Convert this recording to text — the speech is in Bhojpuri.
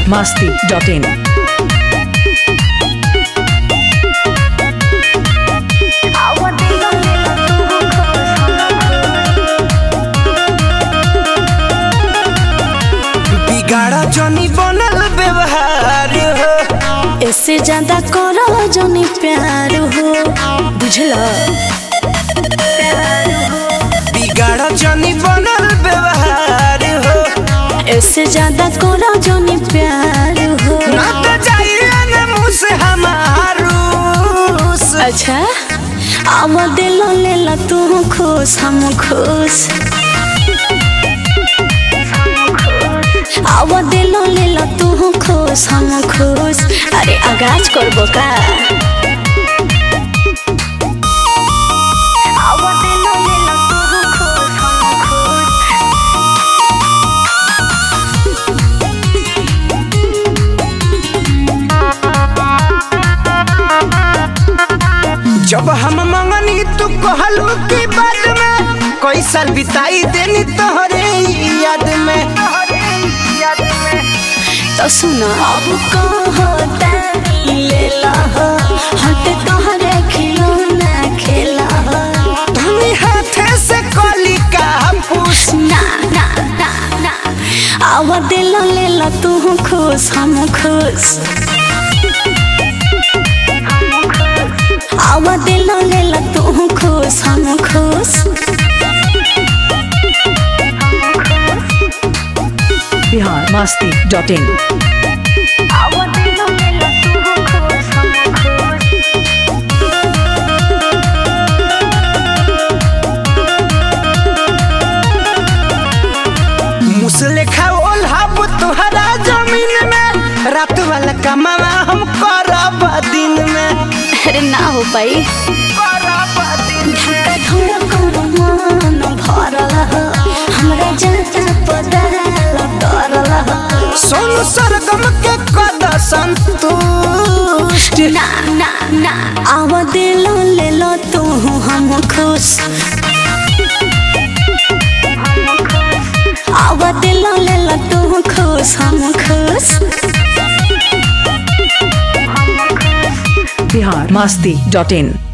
biharmasti.in बिगाड़ा जनी बनल व्यवहार हो इससे ज्यादा करो जनी प्यार हो बुझला बिगाड़ा जनी बनल व्यवहार हो इससे ज्यादा करो जनी प्यार हो ना तो जाइए न मुँह से हमारूस अच्छा अब दिल ले ला तू खुश हम खुश अब दिल ले ला तू खुश हम खुश अरे आगाज करबो का अब दिल ले ला तू खुश हम खुश जब हम मंगनी तू कहलू की बात में कोई साल बिताई देनी तोहरे याद में तो सुनो अब कहता ले ला हट तोहरे खिलौना खेला धनी हाथे से कली का पूछ ना ना ना ना अब दिल ले ला तू खुश हम खुश अब दिल ले ला तू खुश हम खुश biharmasti.in अब दिल ले ला तू खुश हम खुश मुसले खाओल हब तुहरा जमीन में रात वाला कमावा हम करब दिन में अरे ना हो पाई करब दिन धक्का थोड़ा कोनो मन भरल ह हमरा जाता पदरल करल ह सोनू सरगम के कद संतुष्ट ना ना ना आव दिल ले लो तू हम खुश आव दिल ले लो तू खुश हम खुश biharmasti.in